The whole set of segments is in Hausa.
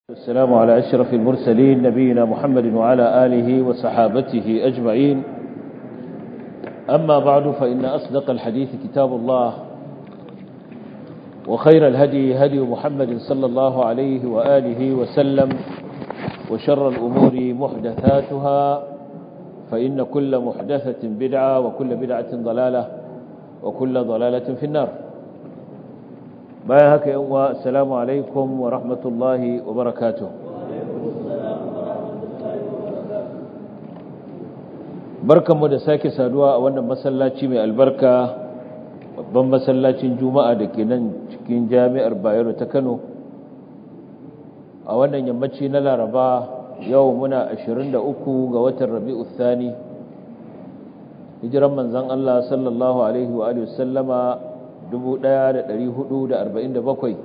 السلام على أشرف المرسلين نبينا محمد وعلى آله وصحابته أجمعين أما بعد فإن أصدق الحديث كتاب الله وخير الهدي هدي محمد صلى الله عليه وآله وسلم وشر الأمور محدثاتها فإن كل محدثة بدعة وكل بدعة ضلالة وكل ضلالة في النار bayan haka yan uwa assalamu alaikum wa rahmatullahi wa barakatuh barkanmu da sake saduwa a wannan masallaci mai albarka babban masallacin juma'a da ke nan cikin jami'ar bayero ta kano a wannan yammaci na laraba yau muna 23 ga watan rabi'u thani hijiran manzan allah sallallahu alaihi wa sallama 1447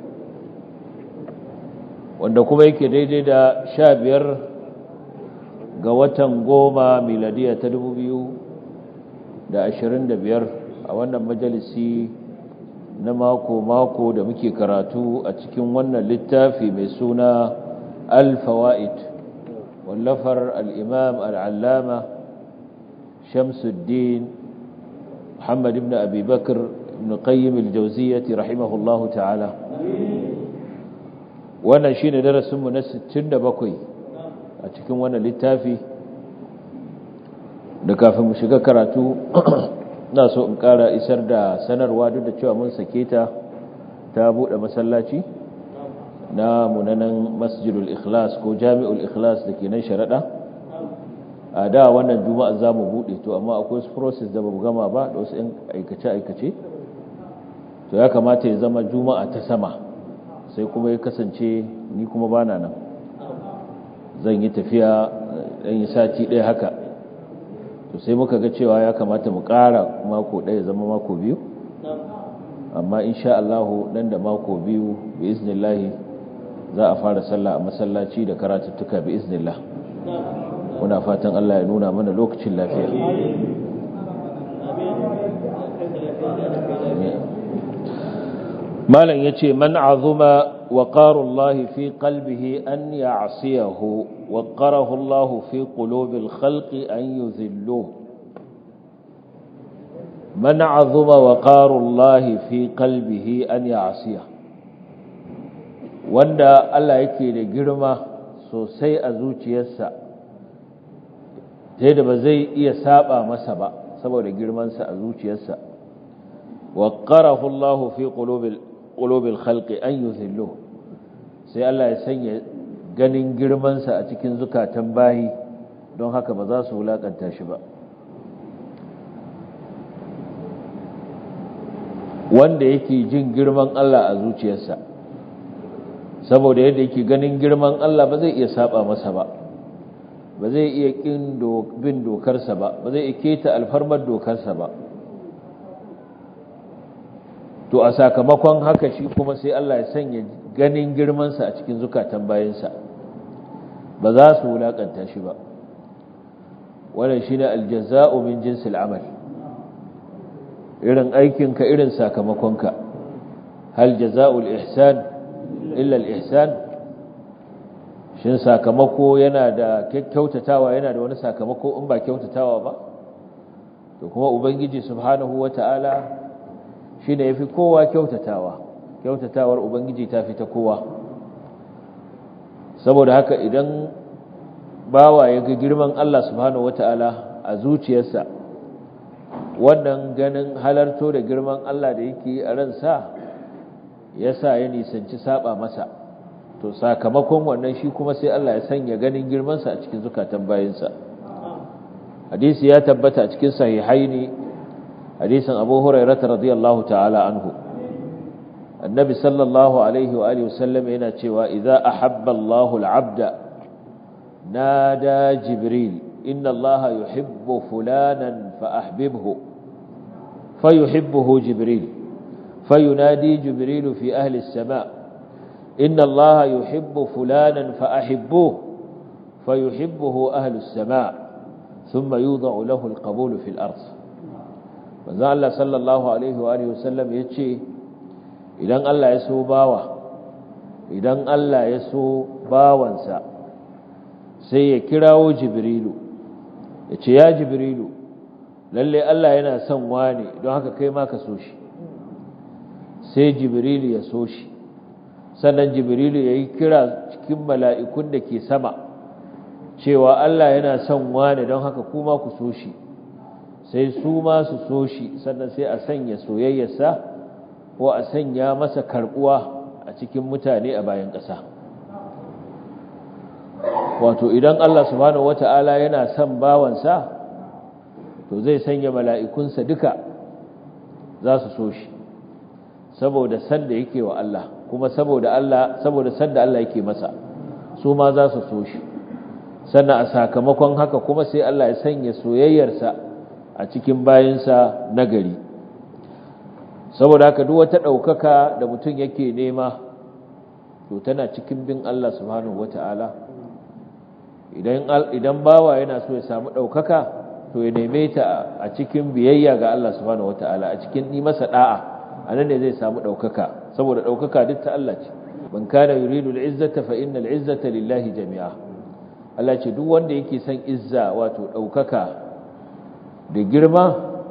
wanda kuma yake daidai da sha biyar ga watan goma miladiya ta dubu biyu da ashirin da biyar a wannan majalisi na mako-mako da muke karatu a cikin wannan littafi mai suna al-fawa'id wallafar al'imam al'allama shamsuddin muhammad ibn abi bakar ibn qayyim al-jawziyyah rahimahullahu ta'ala wannan shine darasin mu na 67 a cikin wannan littafi da kafin mu shiga karatu na so in ƙara isar da sanarwa duk da cewa mun sake ta ta bude masallaci na munanan masjidul ikhlas ko jami'ul ikhlas da ke nan sharaɗa a da wannan juma'a za mu buɗe to amma akwai wasu process da ba mu gama ba da wasu 'yan aikace-aikace to ya kamata ya zama juma'a ta sama sai kuma ya kasance ni kuma bana nan zan yi tafiya ɗan yi sati ɗaya haka to sai muka ga cewa ya kamata mu ƙara mako ɗaya zama mako biyu amma insha Allahu nan da mako biyu bi iznillahi za a fara sallah a masallaci da karatuttuka bi iznillah muna fatan Allah ya nuna mana lokacin lafiya malam yace man azuma waqarullahi fi qalbihi an ya'siyahu waqarahu Allah fi qulubil khalqi an yuzilluhu man azuma waqarullahi fi qalbihi an ya'siyahu wanda Allah yake da girma sosai a zuciyarsa sai da ba zai iya saba masa ba saboda girmansa a zuciyarsa waqarahu Allah fi qulubil qulubil khalqi an yuzillu sai Allah ya sanya ganin girmansa a cikin zukatan bayi don haka ba za su wulakanta shi ba wanda yake jin girman Allah a zuciyarsa saboda yadda yake ganin girman Allah ba zai iya saba masa ba ba zai iya kin bin dokarsa ba ba zai iya keta alfarmar dokarsa ba to a sakamakon haka shi kuma sai Allah ya sanya ganin girmansa a cikin zukatan bayansa ba za su wulakanta shi ba wannan shine aljaza'u min jinsil amal irin aikinka irin sakamakonka hal jaza'ul ihsan illa al-ihsan shin sakamako yana da kyautatawa yana da wani sakamako in ba kyautatawa ba to kuma ubangiji subhanahu wata'ala shi ne ya fi kowa kyautatawa kyautatawar ubangiji ta fi ta kowa saboda haka idan bawa ya ga girman Allah subhanahu wata'ala a zuciyarsa wannan ganin halarto da girman Allah da yake a ransa ya sa ya nisanci saba masa to sakamakon wannan shi kuma sai Allah ya sanya ganin girmansa a cikin zukatan bayansa hadisi ya tabbata a cikin sahihaini hadisin abu hurairata radiyallahu ta'ala anhu annabi sallallahu alaihi wa alihi wasallam yana cewa idza ahabba Allahu al-'abda nada jibril inna Allaha yuhibbu fulanan fa ahbibhu fayuhibbuhu jibril fayunadi jibril fi ahli as-sama' inna Allaha yuhibbu fulanan fa ahibbuhu fayuhibbuhu ahli as-sama' thumma yudha'u lahu al-qabulu fi al-ardh manzo Allah sallallahu alaihi wa alihi wasallam yace idan Allah ya so bawa idan Allah ya so bawansa sai ya kirawo jibrilu ya ce ya jibrilu lalle Allah yana son wani don haka kai ma ka so shi sai jibrilu ya so shi sannan jibrilu ya yi kira cikin mala'ikun da ke sama cewa Allah yana son wani don haka kuma ku so shi sai su ma su so shi sannan sai a sanya soyayyarsa ko a sanya masa karbuwa a cikin mutane a bayan ƙasa wato idan Allah subhanahu wata'ala yana son bawansa to zai sanya mala'ikunsa duka za su so shi saboda san da yake wa Allah kuma saboda Allah saboda san da Allah yake masa su ma za su so shi sannan a sakamakon haka kuma sai Allah ya sanya soyayyarsa a cikin bayinsa nagari saboda haka duk wata ɗaukaka da mutum yake nema to tana cikin bin Allah subhanahu wata'ala idan idan bawa yana so ya samu ɗaukaka to ya neme ta a cikin biyayya ga Allah subhanahu wata'ala a cikin yi masa da'a anan ne zai samu ɗaukaka saboda ɗaukaka duk ta Allah ce man kana yuridu al-izzata fa innal izzata lillahi jami'a Allah ce duk wanda yake son izza wato ɗaukaka da girma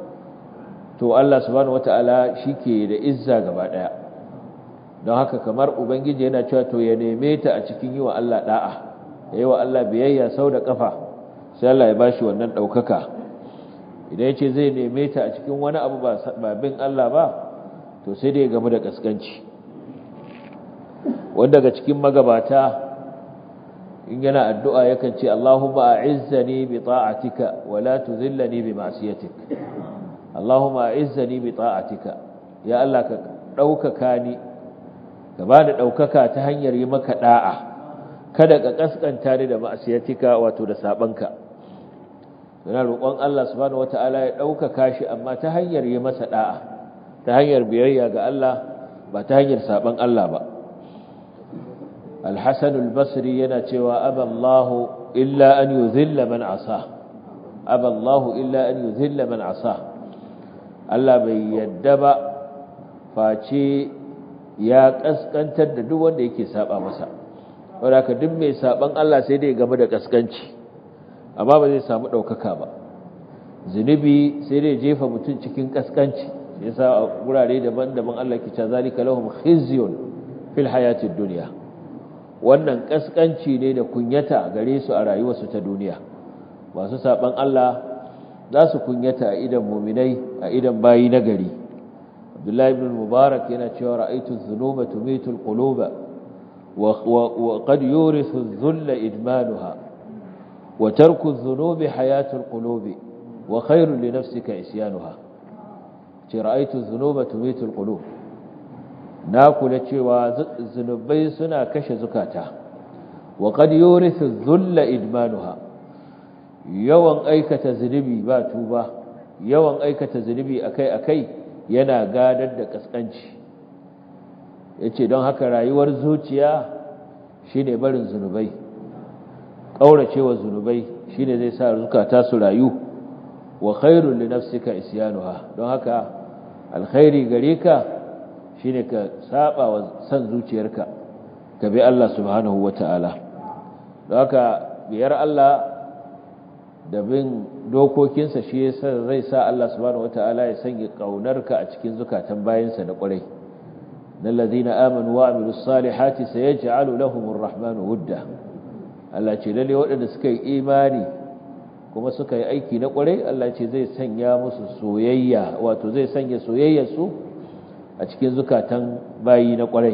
to Allah subhanahu wata'ala shike da izza gaba daya don haka kamar ubangiji yana cewa to ya neme ta a cikin yi wa Allah da'a yayi wa Allah biyayya sau da kafa sai Allah ya bashi wannan daukaka idan yace zai neme ta a cikin wani abu ba bin Allah ba to sai dai game da kaskanci wanda daga cikin magabata in yana addu'a yakan ce Allahumma a'izzani bi ta'atika wa la tuzillani bi ma'siyatik Allahumma a'izzani bi ta'atika ya Allah ka daukaka ni ka bani daukaka ta hanyar yi maka da'a kada ka kaskanta ni da ma'siyatika wato da sabanka yana roƙon Allah subhanahu wataala ya daukaka shi amma ta hanyar yi masa da'a ta hanyar biyayya ga Allah ba ta hanyar saban Allah ba Al-Hasan al-Basri yana cewa aballahu illa an yuzilla man asa aballahu illa an yuzilla man asa Allah bai yadda ba face ya kaskantar da duk wanda yake saba masa wanda ka duk mai saban Allah sai dai game da kaskanci amma ba zai samu daukaka ba zunubi sai dai jefa mutum cikin kaskanci yasa a gurare daban-daban Allah ke cewa zalika lahum khizyun fil hayatid dunya wannan kaskanci ne da kunyata gare su a rayuwarsu ta duniya masu saban Allah za su kunyata a idan muminai a idan bayi na gari abdullahi ibn mubarak yana cewa ra'aytu dhunuba tumitu alquluba wa qad yurithu adh-dhulla idmanuha wa tarku adh-dhunubi hayatu alqulubi wa khayru li nafsika isyanuha ce ra'aytu dhunuba tumitu alqulub na kula cewa zunubai suna kashe zukata wa qad yurithu adh-dhulla idmanuha yawan aikata zunubi ba tuba yawan aikata zunubi akai-akai yana gadar da kaskanci yace don haka rayuwar zuciya shine barin zunubai kauracewa zunubai shine zai sa zukata su rayu wa khairul li nafsika isyanuha don haka alkhairi gare ka shine ka saba wa san zuciyarka ka bi Allah subhanahu wataala don haka biyar Allah da bin dokokinsa shi yasa zai sa Allah subhanahu wataala ya sanya kaunarka a cikin zukatan bayansa da ƙwarai nan ladina amanu wa amilus salihati sayaj'alu lahumur rahmanu wudda Allah ce lalle waɗanda suka yi imani kuma suka yi aiki na ƙwarai Allah ce zai sanya musu soyayya wato zai sanya soyayyar su a cikin zukatan bayi na ƙwarai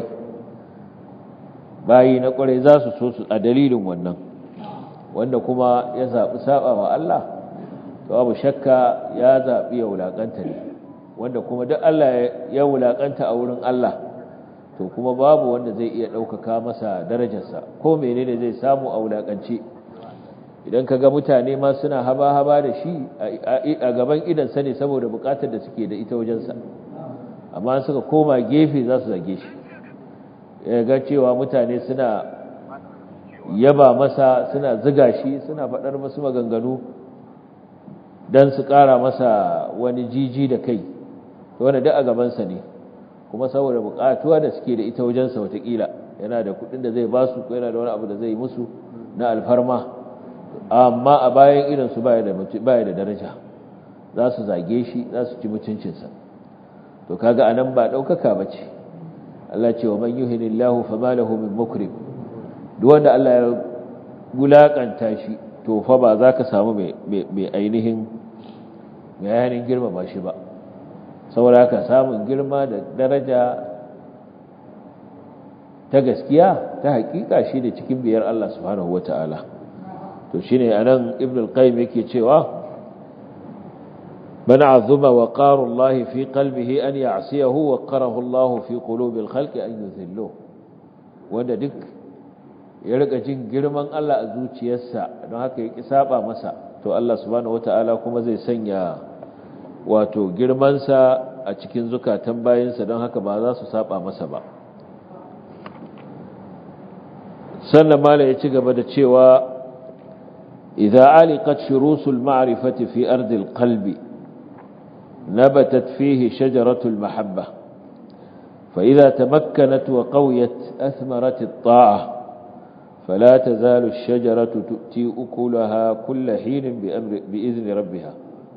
bayi na ƙwarai za su so su a dalilin wannan wanda kuma ya zaɓi saba wa Allah to babu shakka ya zaɓi ya wulaƙanta ne wanda kuma duk Allah ya wulaƙanta a wurin Allah to kuma babu wanda zai iya ɗaukaka masa darajarsa ko menene zai samu a wulaƙance idan ka ga mutane ma suna haba-haba da shi a gaban idansa ne saboda buƙatar da suke da ita wajensa amma suka koma gefe za su zage shi ya ga cewa mutane suna yaba masa suna ziga shi suna faɗar masu maganganu don su ƙara masa wani jiji da kai wanda duk a gabansa ne kuma saboda buƙatuwa da suke da ita wajensa watakila yana da kudin da zai ba su ko yana da wani abu da zai musu na alfarma amma a bayan irinsu baya da baya da daraja za su zage shi za su ci mutuncinsa to kaga anan ba daukaka bace Allah ce wa man yuhinillahu fama lahu min mukrim duk wanda Allah ya gulakanta shi to fa ba za ka samu mai ainihin mai ainihin girmama shi ba saboda haka samun girma da daraja ta gaskiya ta hakika shi ne cikin biyar Allah subhanahu wata'ala to shine anan ibn al-qayyim yake cewa man azuma wa qaru Allah fi qalbihi an ya'siyahu wa qarahu Allah fi qulubi al-khalq an yuzillu wanda duk ya rika jin girman Allah a zuciyarsa don haka ya saba masa to Allah subhanahu wata'ala kuma zai sanya wato girmansa a cikin zukatan bayinsa don haka ba za su saba masa ba sannan mala ya ci gaba da cewa idza aliqat shurusul ma'rifati fi ardil qalbi nabatat fihi shajaratul mahabba fa idza tamakkanat wa qawiyat athmarat at-ta'ah فلا تزال الشجرة تؤتي أكلها كل حين بأمر بإذن ربها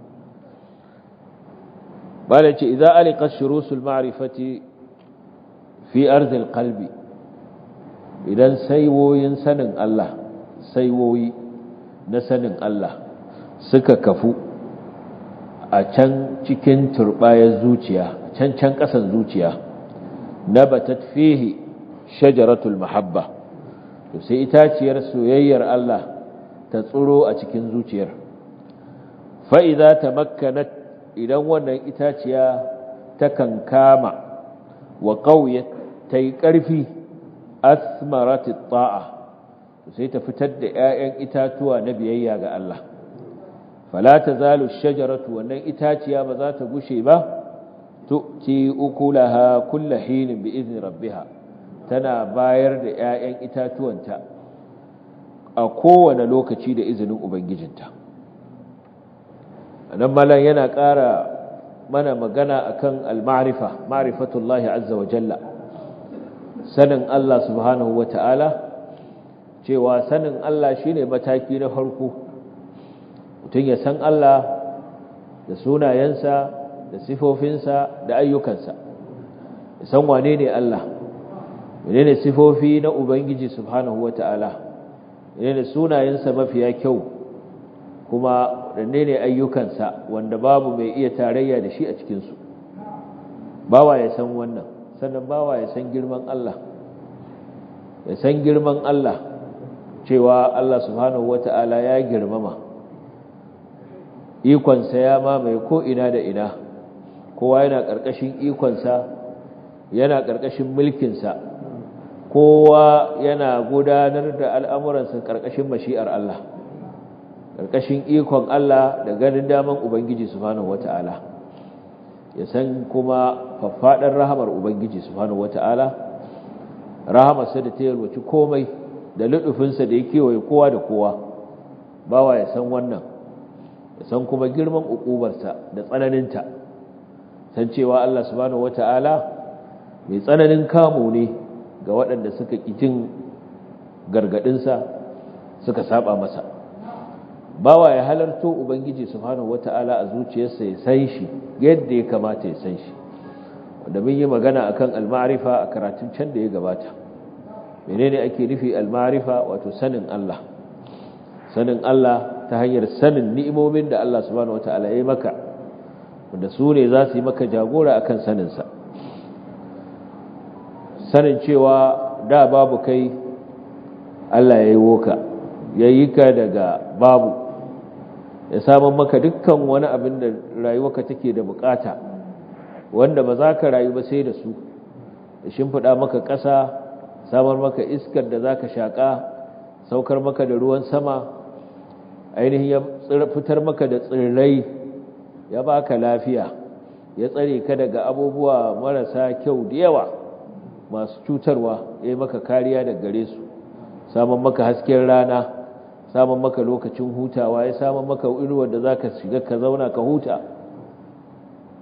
قال إذا ألقت شروس المعرفة في أرض القلب idan saiwoyin sanin Allah saiwoyi na sanin Allah suka kafu a can cikin turbayar zuciya can can ƙasan zuciya nabatat fihi shajaratul mahabba to sai itaciyar soyayyar Allah ta tsuro a cikin zuciyar fa idza tamakkanat idan wannan itaciya ta kankama wa qawiyat tayi ƙarfi asmarati ta'a sai ta fitar da ƴaƴan itatuwa na biyayya ga Allah fala tazalu shajaratu wannan itaciya ba za ta gushe ba tu'ti ukulaha kullu hinin bi izni rabbiha tana bayar da ƴaƴan itatuwanta a kowane lokaci da izinin ubangijinta anan malan yana ƙara mana magana akan al-ma'rifa ma'rifatullahi azza wa jalla sanin Allah subhanahu wa ta'ala cewa sanin Allah shi ne mataki na farko mutum ya san Allah da sunayensa da sifofinsa da ayyukansa ya san wane ne Allah wane ne sifofi na Ubangiji subhanahu wa ta'ala wane ne sunayensa mafiya kyau kuma wane ne ayyukansa wanda babu mai iya tarayya da shi a cikinsu bawa ya san wannan sannan bawa ya san girman Allah ya san girman Allah cewa Allah subhanahu wata'ala ya girmama ikonsa ya mamaye ko ina da ina kowa yana ƙarƙashin ikonsa yana ƙarƙashin mulkinsa kowa yana gudanar da al'amuransa ƙarƙashin mashi'ar Allah ƙarƙashin ikon Allah da ganin daman Ubangiji subhanahu wata'ala ya san kuma faffaɗar rahamar Ubangiji subhanahu wata'ala rahamarsa da ta yalwaci komai da luɗufinsa da ya kewaye kowa da kowa bawa ya san wannan ya san kuma girman uƙubarsa da tsananinta san cewa Allah subhanahu wata'ala mai tsananin kamo ne ga waɗanda suka jin gargaɗinsa suka saba masa bawa ya halarto ubangiji subhanahu wata'ala a zuciyarsa ya san shi yadda ya kamata ya san shi wanda mun yi magana akan al-ma'rifa a karatun can da ya gabata menene ake nufi al-ma'rifa wato sanin Allah sanin Allah ta hanyar sanin ni'imomin da Allah subhanahu wata'ala ya yi maka wanda su ne za su yi maka jagora akan sanin sa sanin cewa da babu kai Allah ya yi woka ya yi ka daga babu ya samun maka dukkan wani abin da rayuwarka take da bukata wanda ba za ka rayu ba sai da su da shimfiɗa maka ƙasa samar maka iskar da za ka shaƙa saukar maka da ruwan sama ainihin ya fitar maka da tsirrai ya ba ka lafiya ya tsare ka daga abubuwa marasa kyau da yawa masu cutarwa ya yi maka kariya daga gare su samun maka hasken rana samun maka lokacin hutawa ya samun maka inuwar da za ka shiga ka zauna ka huta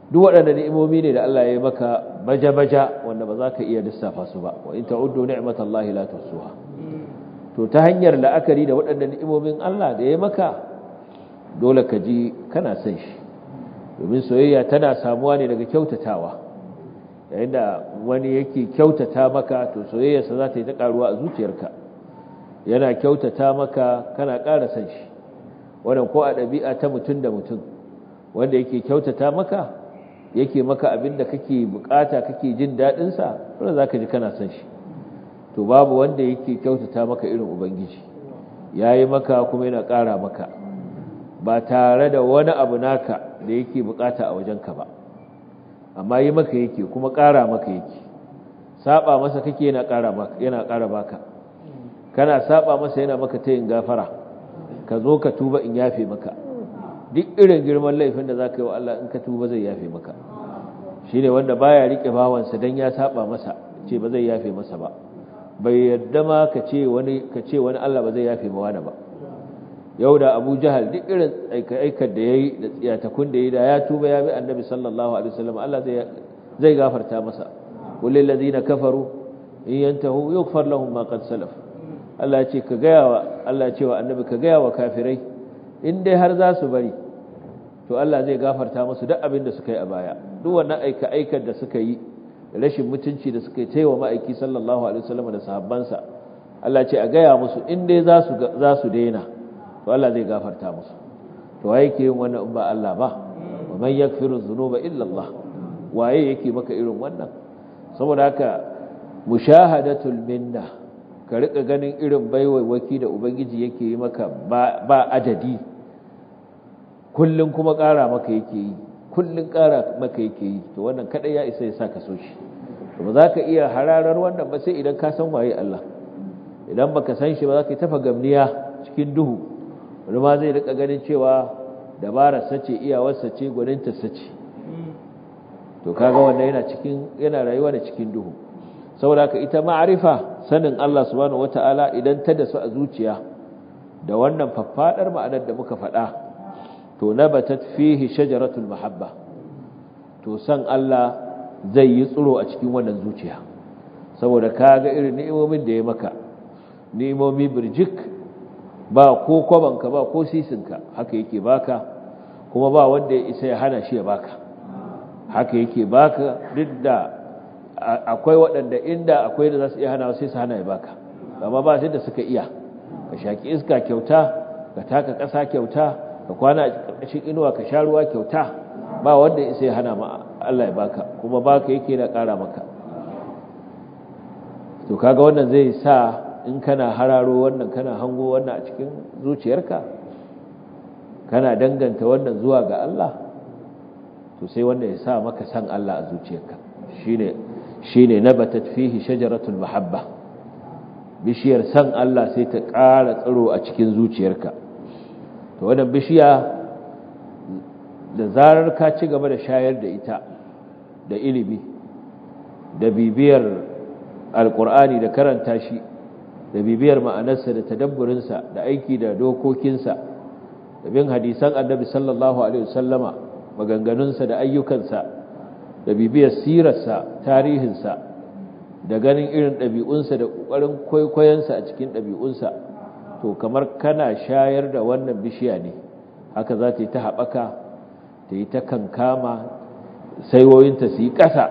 duk waɗanda ni'imomi ne da Allah ya yi maka baja-baja wanda ba za ka iya lissafa su ba wa in ta'uddu ni'matallahi la tuhsuha to ta hanyar la'akari da waɗanda ni'imomin Allah da ya yi maka dole ka ji kana son shi domin soyayya tana samuwa ne daga kyautatawa yayin da wani yake kyautata maka to soyayyarsa za ta yi ta karuwa a zuciyarka yana kyautata maka kana ƙara son shi wannan ko a ɗabi'a ta mutum da mutum wanda yake kyautata maka yake maka abin da kake bukata kake jin daɗinsa wanda za ka ji kana son shi to babu wanda yake kyautata maka irin ubangiji ya yi maka kuma yana ƙara maka ba tare da wani abu naka da yake bukata a wajenka ba amma yi maka yake kuma ƙara maka yake saba masa kake yana ƙara maka yana ƙara baka kana saba masa yana maka tayin gafara ka zo ka tuba in yafe maka duk irin girman laifin da zaka yi wa Allah in ka tuba zai yafe maka shine wanda baya rike bawansa dan ya saba masa ce ba zai yafe masa ba bai yadda ma ka ce wani ka ce wani Allah ba zai yafe ma wani ba yau da Abu Jahal duk irin aikar da yayi da tsiyatakun da yayi da ya tuba ya bi Annabi sallallahu alaihi wasallam Allah zai zai gafarta masa kullu ladina kafaru in yantahu yughfar lahum ma qad salaf Allah ce ka gaya wa Allah ce wa Annabi ka gaya wa kafirai in dai har za su bari to Allah zai gafarta musu duk abin da suka yi a baya duk wannan aika aikar da suka yi rashin mutunci da suka yi taiwa ma'aiki sallallahu alaihi wasallam da sahabbansa Allah ce a gaya musu in dai za su za su daina to Allah zai gafarta musu to waye yake yin wannan in ba Allah ba wa man yaghfiru dhunuba illa Allah waye yake maka irin wannan saboda haka mushahadatul minna ka rika ganin irin baiwaiwaki da ubangiji yake yi maka ba adadi kullum kuma ƙara maka yake yi kullum ƙara maka yake yi to wannan kadai ya isa ya sa ka so shi to ba za ka iya hararar wannan ba sai idan ka san waye Allah idan baka san shi ba za ka tafa gamniya cikin duhu wani ma zai rika ganin cewa dabarar sace iyawar sace gwaninta sace to kaga wannan yana cikin yana rayuwa da cikin duhu saboda haka ita ma'arifa sanin Allah subhanahu wata'ala idan ta dasu a zuciya da wannan faffadar ma'anar da muka faɗa to nabatat fihi shajaratul mahabba to san Allah zai yi tsiro a cikin wannan zuciya saboda kaga irin ni'imomin da ya maka ni'imomi birjik ba ko kwabanka ba ko sisinka haka yake baka kuma ba wanda ya isa ya hana shi ya baka haka yake baka duk da akwai waɗanda inda akwai da za su iya hana sai su hana ya baka amma ba sai da suka iya ka shaki iska kyauta ka taka ƙasa kyauta ka kwana a ƙarƙashin inuwa ka sha ruwa kyauta ba wanda ya sai hana ma Allah ya baka kuma baka yake da ƙara maka to kaga wannan zai sa in kana hararo wannan kana hango wannan a cikin zuciyarka kana danganta wannan zuwa ga Allah to sai wanda ya sa maka san Allah a zuciyarka shine shine nabatat fihi shajaratul mahabba bishiyar san Allah sai ta ƙara tsiro a cikin zuciyarka to wannan bishiya da zarar ka ci gaba da shayar da ita da ilimi da bibiyar alkur'ani da karanta shi da bibiyar ma'anarsa da tadabburinsa da aiki da dokokinsa da bin hadisan annabi sallallahu alaihi wasallama maganganunsa da ayyukansa da bibiyar sirarsa tarihinsa da ganin irin ɗabi'unsa da ƙoƙarin kwaikwayonsa a cikin ɗabi'unsa to kamar kana shayar da wannan bishiya ne haka za ta yi ta haɓaka ta yi ta kankama saiwoyinta su yi ƙasa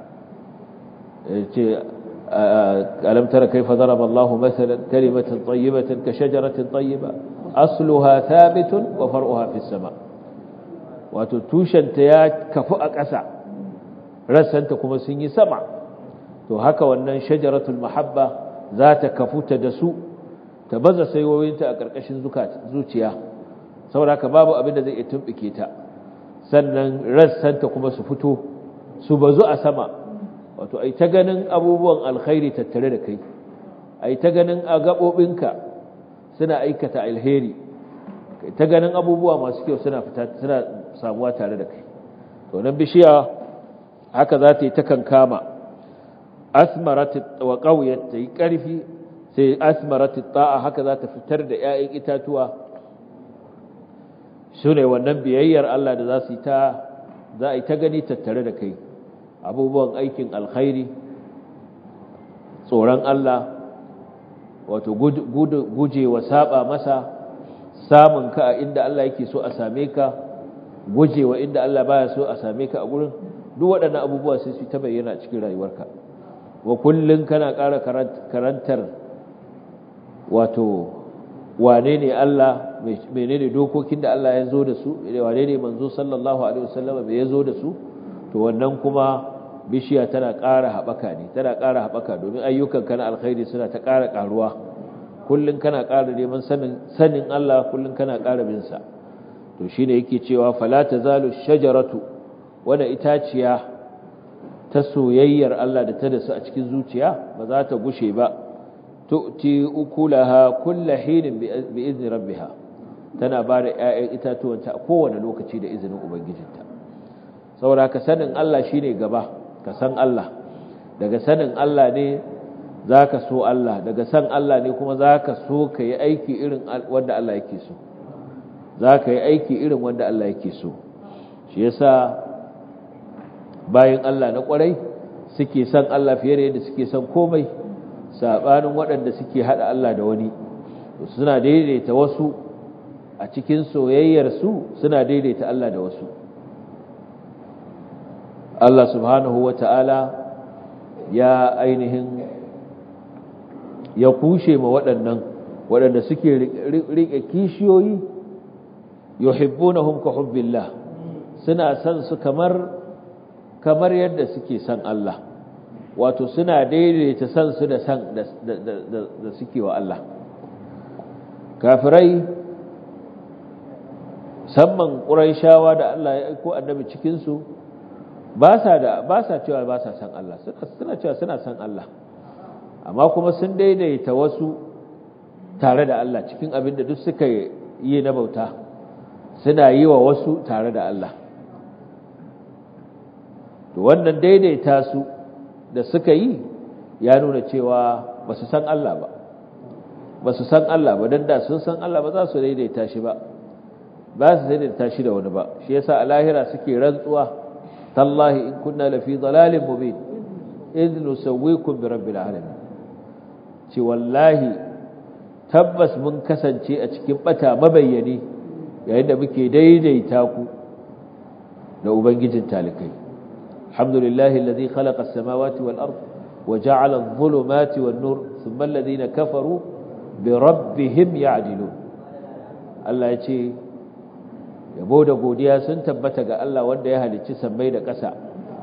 ce alam tara kaifa daraba Allahu masalan kalimatan tayyibatan ka shajaratin tayyiba asluha thabitun wa far'uha fis sama wato tushenta ya kafu a ƙasa rassanta kuma sun yi sama to haka wannan shajaratul mahabba za ta kafu ta da su ta baza saiwoyinta a ƙarƙashin zuciya saboda haka babu abin da zai iya tumɓuke ta sannan rassanta kuma su fito su bazu a sama wato ai ta ganin abubuwan alkhairi tattare da kai ai ta ganin a gaɓoɓinka suna aikata alheri ta ganin abubuwa masu kyau suna fita suna samuwa tare da kai to nan bishiya haka za ta yi ta kankama asmarat wa qawiyat ta yi ƙarfi sai asmarat ta'a haka za ta fitar da 'ya'yan itatuwa su ne wannan biyayyar Allah da za su yi ta za a yi ta gani tattare da kai abubuwan aikin alkhairi tsoron Allah wato guje wa saba masa samun ka a inda Allah yake so a same ka guje wa inda Allah baya so a same ka a gurin duk waɗannan abubuwa sai su ta bayyana cikin rayuwarka wa kullun kana ƙara karantar wato wane ne Allah menene dokokin da Allah ya zo da su wane ne manzo sallallahu alaihi wasallam bai ya zo da su to wannan kuma bishiya tana ƙara haɓaka ne tana ƙara haɓaka domin ayyukan kana alkhairi suna ta ƙara ƙaruwa kullun kana ƙara neman sanin sanin Allah kullun kana ƙara bin sa to shine yake cewa fala tazalu shajaratu wanda itaciya ta soyayyar Allah da ta da su a cikin zuciya ba za ta gushe ba tu'ti ukulaha kullu hinin bi izni rabbiha tana ba da ƴaƴan itatuwanta a kowane lokaci da izinin ubangijinta saboda ka sanin Allah shine gaba ka san Allah daga sanin Allah ne zaka so Allah daga san Allah ne kuma zaka so ka yi aiki irin wanda Allah yake so zaka yi aiki irin wanda Allah yake so shi yasa bayan Allah na kwarai suke san Allah fiye da yadda suke san komai sabanin waɗanda suke hada Allah da wani suna daidaita wasu a cikin soyayyar su suna daidaita Allah da wasu Allah subhanahu wata'ala ya ainihin ya kushe ma waɗannan waɗanda suke riƙe kishiyoyi yuhibbunahum ka hubbillah suna san su kamar kamar yadda suke san Allah wato suna daidaita san su da san da suke wa Allah kafirai samman ƙuraishawa da Allah ya aiko annabi cikin su ba sa da ba sa cewa ba sa san Allah suna cewa suna san Allah amma kuma sun daidaita wasu tare da Allah cikin abin da duk suka yi na bauta suna yi wa wasu tare da Allah to wannan daidaita su da suka yi ya nuna cewa ba su san Allah ba ba su san Allah ba don da sun san Allah ba za su daidaita shi ba ba su daidaita shi da wani ba shi yasa a lahira suke rantsuwa tallahi in kunna lafi dalalin mubin idh nusawwikum bi rabbil alamin ce wallahi tabbas mun kasance a cikin bata mabayyani yayin da muke daidaita ku da ubangijin talikai alhamdulillahi alladhi khalaqa as-samawati wal ard wa ja'ala adh-dhulumati wan nur thumma alladhina kafaru bi rabbihim ya'dilun Allah ya ce yabo da godiya sun tabbata ga Allah wanda ya halicci sammai da ƙasa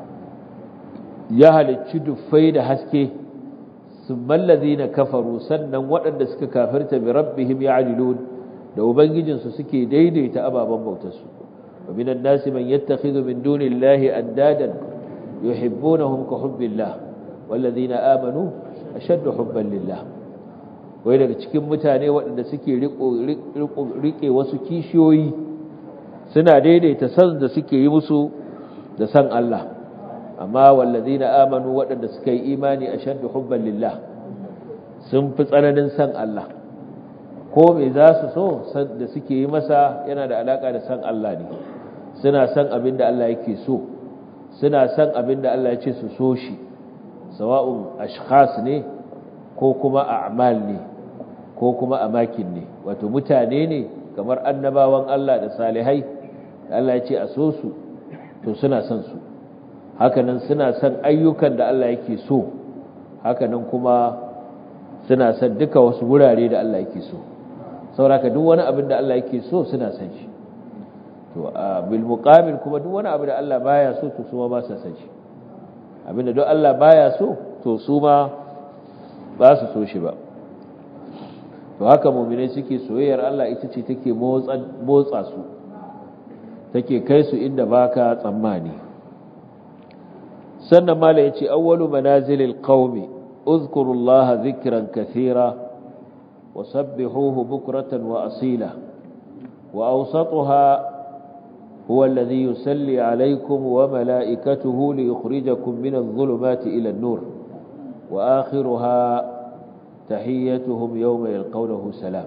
ya halicci dufai da haske summan lazina kafaru sannan waɗanda suka kafirta bi rabbihim ya'dilun da ubangijinsu suke daidaita ababen bautarsu wa minan nasi man yattakhidhu min dunillahi andadan yuhibbunahum ka hubbillah wallazina amanu ashaddu hubban lillah wai daga cikin mutane waɗanda suke riƙe wasu kishiyoyi suna daidaita san da suke yi musu da san Allah amma wallazina amanu waɗanda suka yi imani ashaddu hubban lillah sun fi tsananin san Allah ko me za su so san da suke yi masa yana da alaka da san Allah ne suna san abin da Allah yake so suna san abin da Allah ya ce su so shi sawa'un ashkhas ne ko kuma a'mal ne ko kuma amakin ne wato mutane ne kamar annabawan Allah da salihai Allah ya ce a so su to suna son su hakanan suna son ayyukan da Allah yake so hakanan kuma suna son duka wasu wurare da Allah yake so sauraka duk wani abin da Allah yake so suna son shi to a bil muqabil kuma duk wani abu da Allah baya so to su ma ba sa son shi abinda duk Allah baya so to su ma ba su so shi ba to haka mu'minai suke soyayyar Allah ita ce take motsa motsa su take kai su inda baka tsammani sannan mala yace awwalu manazilil qaumi uzkurullaha dhikran kathira wasabbihuhu bukratan wa asila wa awsatuha هو الذي يسلي عليكم وملائكته ليخرجكم من الظلمات إلى النور وآخرها تحيتهم يوم يلقونه سلام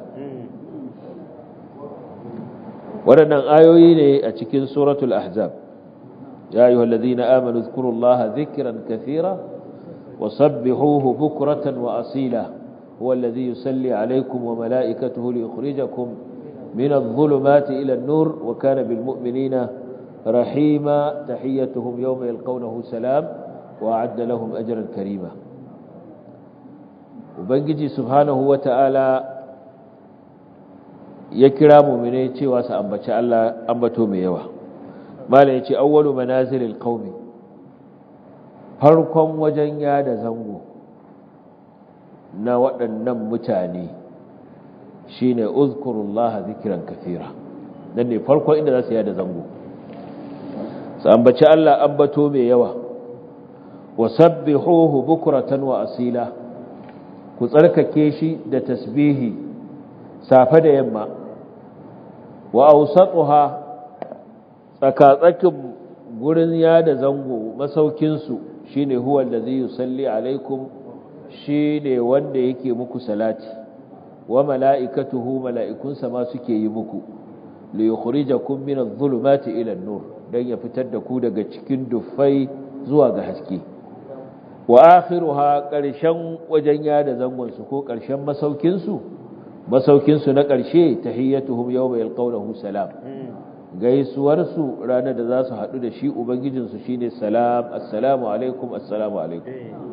waɗannan ayoyi ne a cikin suratul ahzab ya ayyuhal ladina amanu dhkurullaha dhikran kathira wa sabbihuhu bukratan wa asila huwa alladhi yusalli alaykum wa malaikatuhu liyukhrijakum min adh-dhulumati ila an-nur wa kana bil mu'minina rahima tahiyyatuhum yawma yalqawnahu salam wa a'adda lahum ajran karima ubangiji subhanahu wa ta'ala ya kira mu'mine cewa su ambaci Allah ambato mai yawa mala yace awwalu manazilil qaumi farkon wajen yada zango na waɗannan mutane shine uzkurullaha zikran kathira dan ne farkon inda za su yada zango su ambaci Allah ambato mai yawa wasabbihuhu bukratan wa asila ku tsarkake shi da tasbihi safe da yamma wa awsatuha tsakatsakin gurin yada zango masaukin su shine huwa allazi yusalli alaikum shine wanda yake muku salati wa mala'ikatuhu mala'ikunsa ma suke yi muku li yukhrijakum min adh-dhulumati ila an-nur dan ya fitar da ku daga cikin dufai zuwa ga haske wa akhiruha ƙarshen wajen yada zangonsu ko ƙarshen masaukinsu masaukinsu na ƙarshe tahiyyatuhum yawma yalqawnahu salam gaisuwarsu ranar da za su haɗu da shi ubangijinsu shine salam assalamu alaikum assalamu alaikum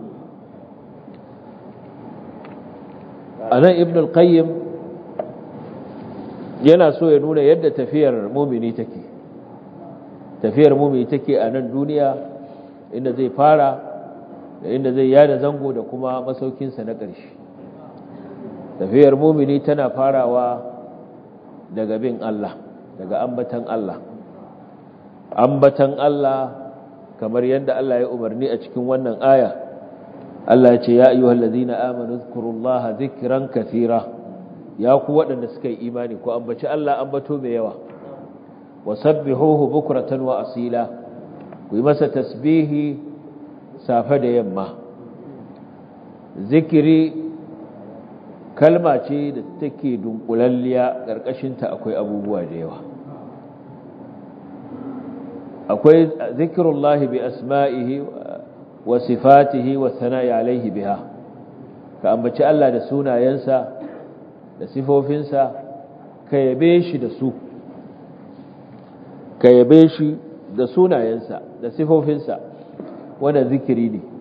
anan ibn al-qayyim yana so ya nuna yadda tafiyar mumini take tafiyar mumini take a nan duniya inda zai fara da inda zai yada zango da kuma masaukinsa na ƙarshe tafiyar mumini tana farawa daga bin Allah daga ambatan Allah ambatan Allah kamar yadda Allah ya umarni a cikin wannan aya Allah ya ce ya ayyuhal ladina amanu zkurullaha dhikran kathira ya ku waɗanda suka yi imani ku ambaci Allah ambato mai yawa wasabbihuhu bukratan wa asila ku yi masa tasbihi safe da yamma zikiri kalma ce da take dunkulalliya ƙarƙashinta akwai abubuwa da yawa akwai zikirullahi bi asma'ihi wa sifatihi wa sana'i alaihi biha ka ambaci Allah da sunayensa da sifofinsa ka yabe shi da su ka yabe shi da sunayensa da sifofinsa wanda zikiri ne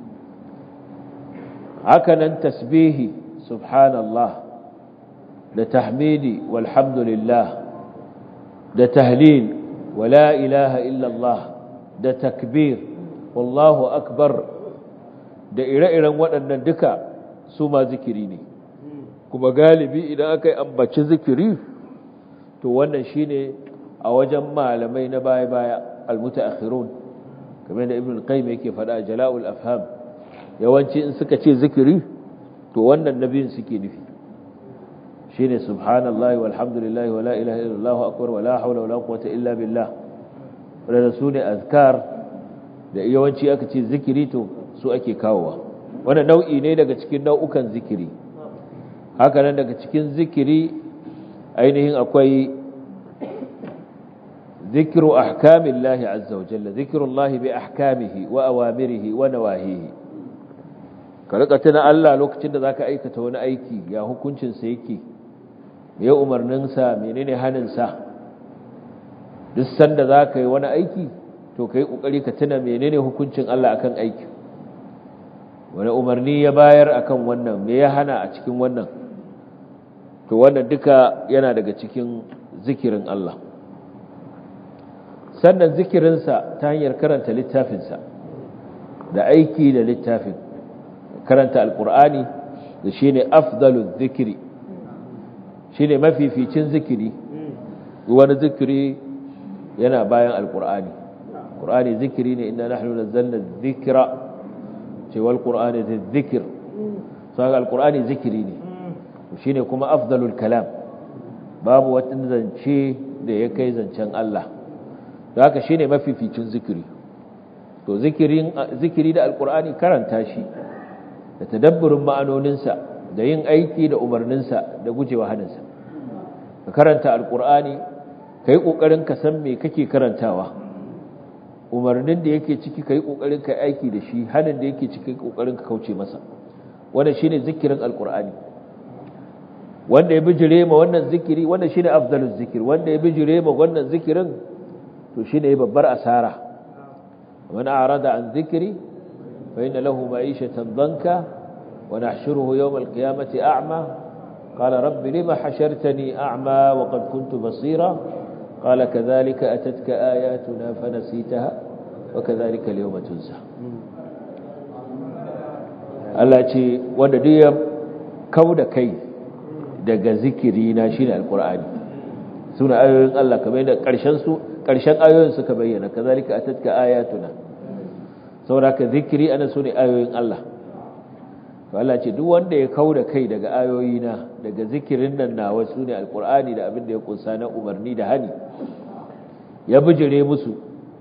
hakanan tasbihi subhanallah da tahmidi walhamdulillah da tahlil wala ilaha illallah da takbir wallahu akbar da ire-iren waɗannan duka su ma zikiri ne kuma galibi idan aka yi ambaci zikiri to wannan shine a wajen malamai na baya-baya almutaakhirun kamar da ibn qayyim yake faɗa jala'ul afham yawanci in suka ce zikiri to wannan nabiyin suke nufi shine subhanallahi walhamdulillahi wala ilaha illallah akbar wala hawla wala quwwata illa billah wanda su ne azkar da yawanci aka ce zikiri to su ake kawowa wannan nau'i ne daga cikin nau'ukan zikiri haka nan daga cikin zikiri ainihin akwai ذكر أحكام الله عز وجل ذكر الله بأحكامه وأوامره ونواهيه كالقتنا ألا لوكتنا ذاك أيكة وانا أيكي يا هكونشن سيكي يا أمر ننسى منين هننسى دسان ذاك وانا أيكي to kai kokari ka tuna menene hukuncin Allah akan aiki wani umarni ya bayar akan wannan me ya hana a cikin wannan to wannan duka yana daga cikin zikirin Allah sannan zikirinsa ta hanyar karanta littafinsa da aiki da littafin karanta alkur'ani da shi ne afdalun zikiri shi ne mafificin zikiri wani zikiri yana bayan alkur'ani ƙur'ani zikiri ne inda nahnu nazzalna zikira cewar ƙur'ani da zikir saka alkur'ani zikiri ne shi ne kuma afdalul kalam babu wata zance da ya kai zancen Allah da haka shine mafificin zikiri to zikirin zikiri da alkur'ani karanta shi da tadabburin ma'anoninsa da yin aiki da umarninsa da gujewa haninsa ka karanta alkur'ani kai kokarin ka san me kake karantawa umarnin da yake ciki kai kokarin ka aiki da shi hanin da yake ciki kokarin ka kauce masa wannan shine zikirin alqur'ani wanda ya bijire ma wannan zikiri wannan shine afdaluz zikir wanda ya bijire ma wannan zikirin to shine babbar asara man a'rada an zikri fa inna lahu ma'ishatan danka wa nahshuruhu yawm alqiyamati a'ma qala rabbi lima hashartani a'ma wa qad kuntu basira qala kadhalika atatka ayatuna fanasitaha wa kadhalika al-yawma tunsa Allah ce wanda duk ya kauda kai daga zikiri na shine alqur'ani suna ayoyin Allah kamar da karshen su karshen ayoyin suka bayyana kazalika atatka ayatuna saboda zikiri ana sune ayoyin Allah to Allah ce duk wanda ya kauda kai daga ayoyina daga zikirin nan nawa sune alqur'ani da abin da ya kunsa na umarni da hani ya bijire musu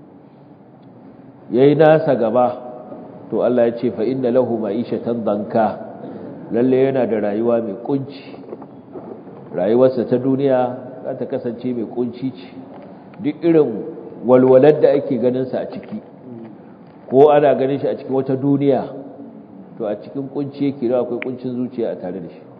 yayi nasa gaba to Allah ya ce fa inna lahu ma'ishatan danka lalle yana da rayuwa mai kunci rayuwarsa ta duniya za ta kasance mai kunci ce duk irin walwalar da ake ganinsa a ciki ko ana ganin shi a cikin wata duniya to a cikin kunci yake da akwai kuncin zuciya a tare da shi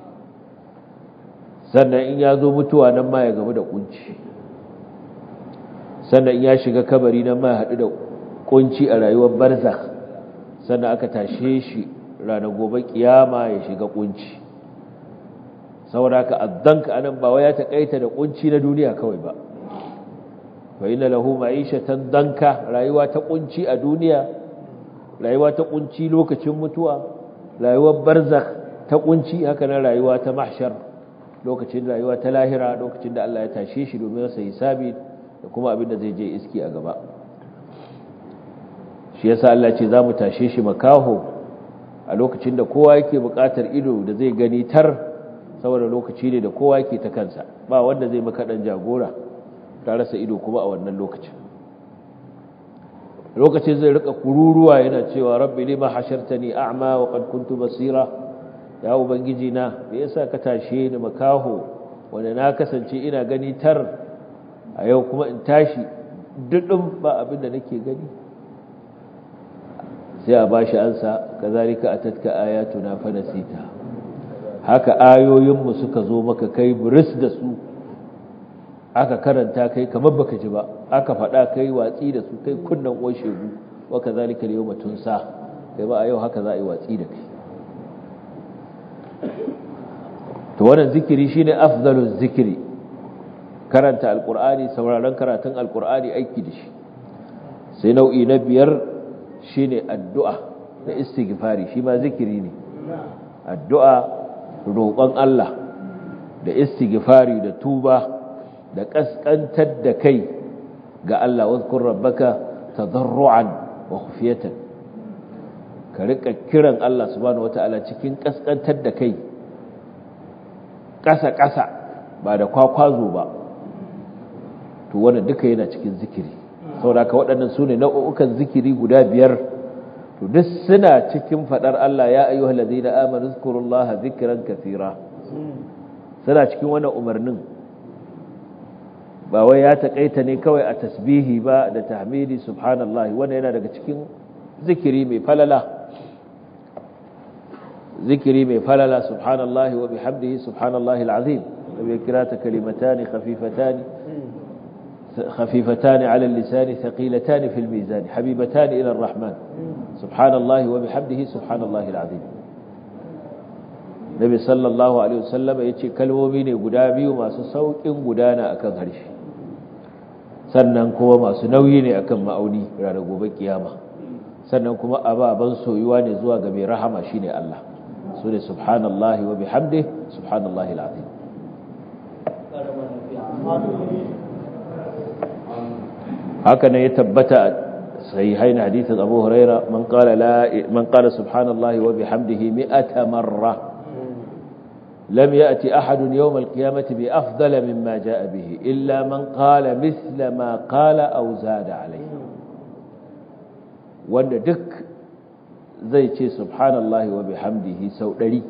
sannan in ya zo mutuwa nan ma ya gamu da kunci sannan in ya shiga kabari nan ma ya haɗu da kunci a rayuwar barzakh sannan aka tashe shi ranar gobe kiyama ya shiga kunci saboda ka addanka anan ba wai ya takaita da kunci na duniya kawai ba fa inna lahu ma'ishatan danka rayuwa ta kunci a duniya rayuwa ta kunci lokacin mutuwa rayuwar barzakh ta kunci haka nan rayuwa ta mahshar lokacin rayuwa ta lahira lokacin da Allah ya tashe shi domin sa hisabi da kuma abin da zai je iski a gaba shi yasa Allah ce zamu tashe shi makaho a lokacin da kowa yake buƙatar ido da zai gani tar saboda lokaci ne da kowa yake ta kansa ba wanda zai maka dan jagora ta rasa ido kuma a wannan lokacin lokacin zai rika kururuwa yana cewa rabbi lima hashartani a'ma wa qad kuntu basira ya ubangiji na me yasa ka tashe ni makaho wanda na kasance ina gani tar a yau kuma in tashi dudun ba abin da nake gani sai a bashi ansa kazalika atatka ayatuna fa nasita haka ayoyinmu suka zo maka kai buris da su aka karanta kai kamar baka ji ba aka faɗa kai watsi da su kai kunnan uwar shegu wa kazalika al-yawma tunsa kai ba a yau haka za a yi watsi da kai to wannan zikiri shine afdaluz zikiri karanta alqur'ani sauraron karatun alqur'ani aiki da shi sai nau'i na biyar shine addu'a da istighfari shi ma zikiri ne addu'a roƙon Allah da istighfari da tuba da kaskantar da kai ga Allah wadhkur rabbaka tadarruan wa khufyatan ka rika kiran Allah subhanahu wataala cikin kaskantar da kai ƙasa ƙasa ba da kwakwazo ba to wannan duka yana cikin zikiri saboda ka waɗannan sune nau'ukan zikiri guda biyar to duk suna cikin fadar Allah ya ayyuhal ladina amanu zkurullaha zikran kathira suna cikin wannan umarnin ba wai ya takaita ne kawai a tasbihi ba da tahmidi subhanallahi wannan yana daga cikin zikiri mai falala zikiri mai falala subhanallahi wa bihamdihi subhanallahi alazim bai kira ta kalimatani khafifatani خفيفتان على اللسان ثقيلتان في الميزان حبيبتان إلى الرحمن سبحان الله وبحمده سبحان الله العظيم Nabi sallallahu alaihi wasallam yace kalmomi ne guda biyu masu saukin gudana akan harshe sannan kuma masu nauyi ne akan ma'auni ranar gobe kiyama sannan kuma ababan soyuwa ne zuwa ga mai rahama shine Allah sune subhanallahi wa bihamdihi subhanallahi alazim haka ne ya tabbata sahihain hadithin Abu Huraira man qala la man qala subhanallahi wa bihamdihi mi'ata marra lam ya'ti ahadun yawm al-qiyamati bi afdala mimma ja'a bihi illa man qala mithla ma qala aw zada alayhi wanda duk zai ce subhanallahi wa bihamdihi sau 100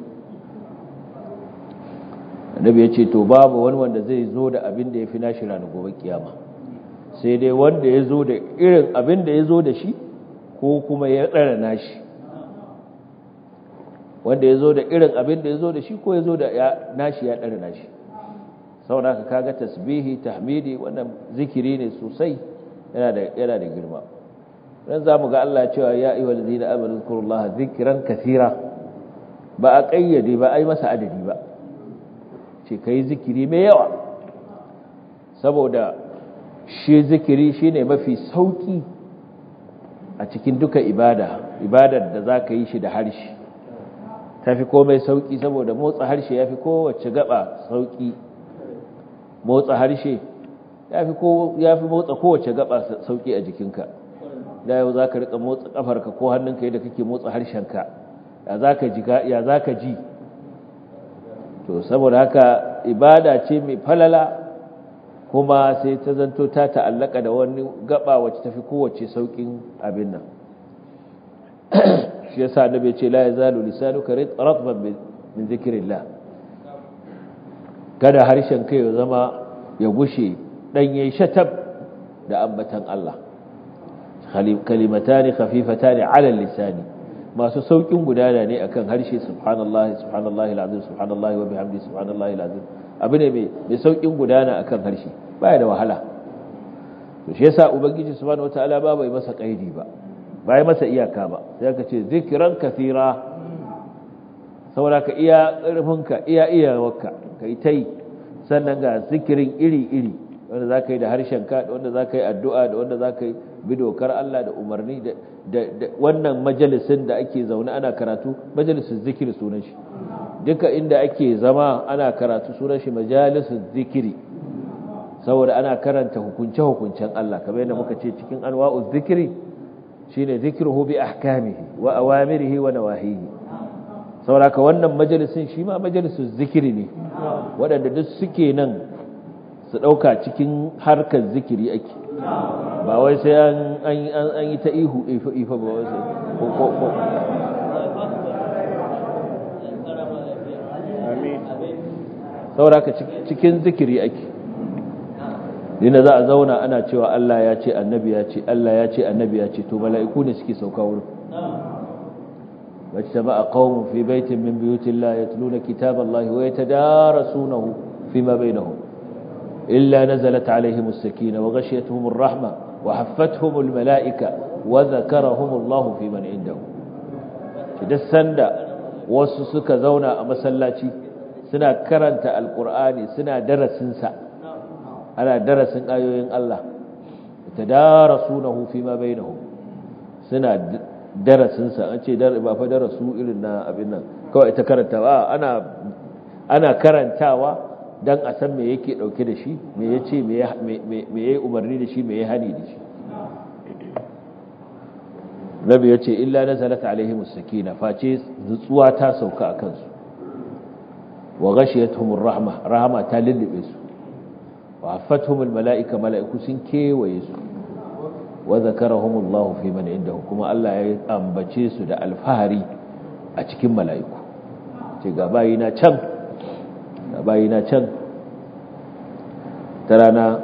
annabi ya ce to babu wani wanda zai zo da abin da ya fi nashi ranar gobe kiyama sai dai wanda ya zo da irin abin da ya zo da shi ko kuma ya ɗara nashi wanda ya zo da irin abin da ya zo da shi ko ya zo da nashi ya ɗara nashi saboda ka kaga tasbihi tahmidi wannan zikiri ne sosai yana da yana da girma dan zamu ga Allah cewa ya ayyuhal ladina amanu zkurullaha zikran kathira ba a kayyade ba ai masa adadi ba ce kai zikiri mai yawa saboda shi zikiri shine mafi sauki a cikin duka ibada ibadar da zaka yi shi da harshe tafi komai sauki saboda motsa harshe yafi kowace gaba sauki motsa harshe yafi ko yafi motsa kowace gaba sauki a jikinka da yau zaka rika motsa kafarka ko hannunka yadda kake motsa harshenka ya zaka ji ya zaka ji to saboda haka ibada ce mai falala kuma sai ta zanto ta ta'allaka da wani gaba wacce tafi kowace saukin abin nan shi yasa annabi ya ce la yazalu lisanuka ratban min zikrillah kada harshen kai ya zama ya gushe danye shatab da ambatan Allah kalimatani khafifatani ala lisani masu saukin gudana ne akan harshe subhanallahi subhanallahi alazim subhanallahi wa bihamdi subhanallahi alazim abu ne mai saukin gudana akan harshe baya da wahala to shi yasa ubangiji subhanahu wataala ba bai masa kaidi ba bai masa iyaka ba sai ka ce zikran kathira saboda ka iya karfinka iya iyawarka kai tai sannan ga zikirin iri iri wanda zaka yi da harshen ka da wanda zaka yi addu'a da wanda zaka yi bi dokar Allah da umarni da wannan majalisin da ake zaune ana karatu majalisin zikiri sunan shi duka inda ake zama ana karatu sunan shi majalisin zikiri saboda ana karanta hukunce-hukuncen Allah kamar yadda muka ce cikin anwa'uz zikiri shine zikruhu bi ahkamihi wa awamirihi wa nawahihi saboda ka wannan majalisin shi ma majalisin zikiri ne waɗanda duk suke nan su ɗauka cikin harkar zikiri ake ba wai sai an yi ta ihu ifa ba wai sai ko ko ko sauraka cikin zikiri ake dina za a zauna ana cewa Allah ya ce annabi ya ce Allah ya ce annabi ya ce to mala'iku ne suke sauka wurin واجتمع قوم في بيت من بيوت الله يتلون كتاب الله ويتدارسونه فيما بينهم إلا نزلت عليهم السكينة وغشيتهم الرحمة وحفتهم الملائكة وذكرهم الله في من عنده تدسن دا وسسك زونا مسلاتي سنا كرنت القرآن سنا درسنسا على درس آيوين الله يتدارسونه فيما بينهم سنا darasinsa an ce ba fa darasu irin na abin nan kawai ita karantawa ana ana karantawa dan a san me yake dauke da shi me yace me me yayi umarni da shi me yayi hani da shi Nabi yace illa nazalat alaihimus sakina face nutsuwa ta sauka akan su wa ghashiyatuhumur rahma rahma ta lullube su wa affatuhumul malaika malaiku sun kewaye su wa zakarahumullahu fi man indahu kuma Allah ya ambace su da alfahari a cikin mala'iku ce ga bayina can ga bayina can ta rana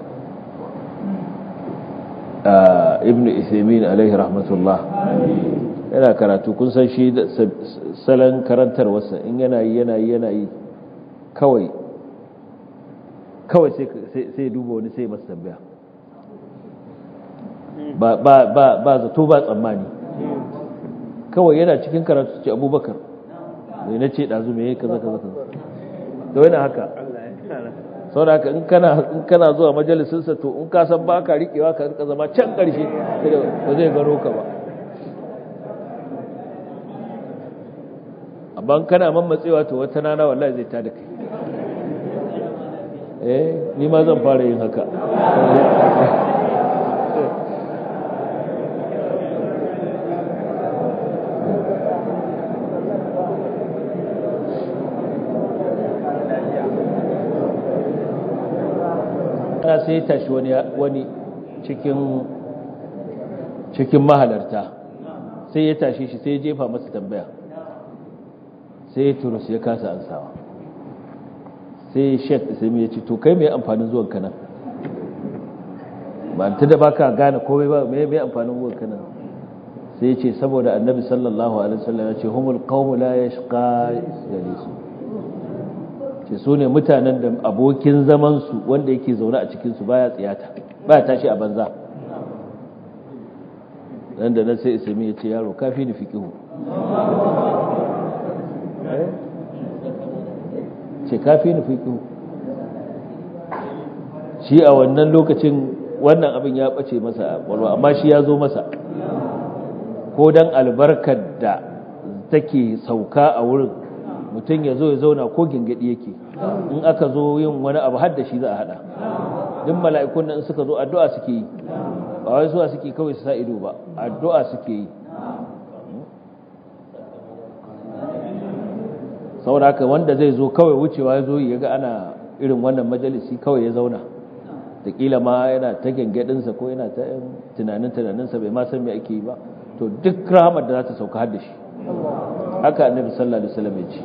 ibn Uthaymeen alaihi rahmatullah yana karatu kun san shi salon karantar wasa in yana yi yana yi yana yi kawai kawai sai duba wani sai masu tambaya ba zato ba tsammani kawai yana cikin karatu ce abubakar mai na ce ɗazu mai kaza kaza kaza da wani haka sau da haka in kana zuwa majalisinsa to in ka san ba ka riƙewa ka rika zama can ƙarshe ba zai gano ka ba amma kana mammatsewa to wata nana wallahi zai tada kai eh ni ma zan fara yin haka ana sai ya tashi wani wani cikin cikin mahalarta sai ya tashi shi sai ya jefa masa tambaya sai ya turu sai ya kasa ansawa sai shek isami ya ce to kai mai amfanin zuwan ka nan ba ta da baka gane komai ba me me amfanin wurin kana sai ya ce saboda annabi sallallahu alaihi wasallam ya ce humul qawmu la yashqa jalisu ce su ne mutanen da abokin zaman su wanda yake zaune a cikin su baya tsiyata baya tashi a banza dan da nan sai ismi ya ce yaro kafi ni fiqihu ce kafi ni fiqihu shi a wannan lokacin wannan abin ya bace masa a kwalwa amma shi ya zo masa ko dan albarkar da take sauka a wurin mutum ya zo ya zauna ko gingadi yake in aka zo yin wani abu har da shi za a hada duk mala'ikun nan suka zo addu'a suke yi ba wai zuwa suke kawai su sa ido ba addu'a suke yi saboda haka wanda zai zo kawai wucewa ya zo ya ga ana irin wannan majalisi kawai ya zauna kila ma yana ta gangadinsa ko yana ta tunanin tunaninsa bai ma san me ake yi ba to duk rahamar da za ta sauka har da shi haka annabi sallallahu alaihi wasallam ya ce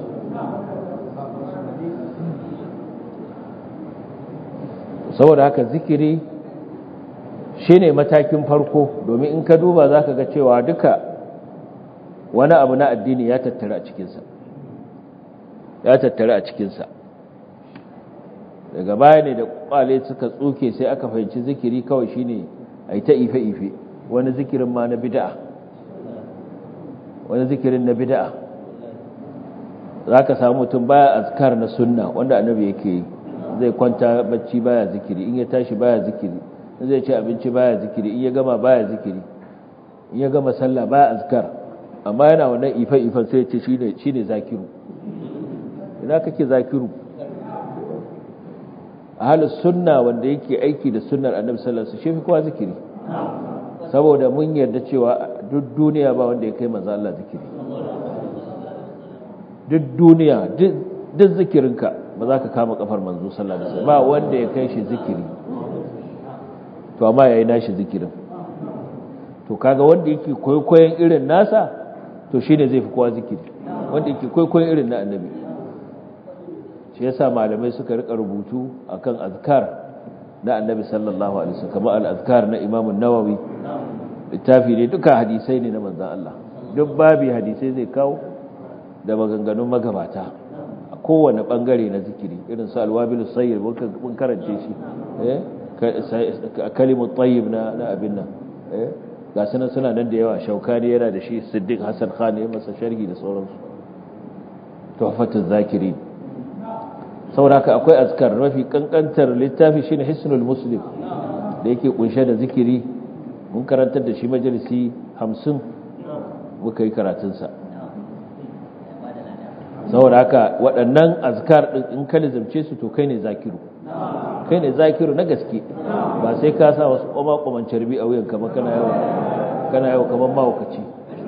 saboda haka zikiri shine matakin farko domin in ka duba zaka ga cewa duka wani abu na addini ya tattara a cikinsa ya tattara a cikinsa daga baya ne da kwale suka tsuke sai aka fahimci zikiri kawai shine ai ta ife-ife wani zikirin ma na bid'a wani zikirin na bid'a zaka samu mutum baya azkar na sunna wanda annabi yake yi zai kwanta bacci baya zikiri in ya tashi baya zikiri in zai ci abinci baya zikiri in ya gama baya zikiri in ya gama sallah baya azkar amma yana wannan ife-ifen sai ya ce shine shine zakiru ina kake zakiru ahalus sunna wanda yake aiki da sunnar annabi sallallahu alaihi wasallam shi kowa zikiri saboda mun yarda cewa duk duniya ba wanda ya kai manzo Allah zikiri duk duniya duk zikirinka ba za ka kama kafar manzo sallallahu alaihi wasallam ba wanda ya kai shi zikiri to amma yayi nashi zikirin to kaga wanda yake koyoyin irin nasa to shine zai fi kowa zikiri wanda yake koyoyin irin na annabi shi yasa malamai suka rika rubutu akan azkar na annabi sallallahu alaihi wasallam kamar al-azkar na Imam an-Nawawi littafi ne duka hadisai ne na manzon Allah duk babi hadisai zai kawo da maganganun magabata a kowane bangare na zikiri irin su al-wabil sayyid mun karance shi eh kalimut tayyib na na abin nan eh ga sunan suna nan da yawa shaukani yana da shi siddiq hasan khan ya masa sharhi da sauransu tuhfatul zakirin sauraka akwai azkar mafi kankantar littafi shine hisnul muslim da yake kunshe da zikiri mun karantar da shi majalisi 50 muka yi karatunsa sauraka waɗannan azkar ɗin in ka lizamce su to kai ne zakiru kai ne zakiru na gaske ba sai ka sa wasu kwama-kwaman carbi a wuyan kama kana yawa kana yawa kamar mawakaci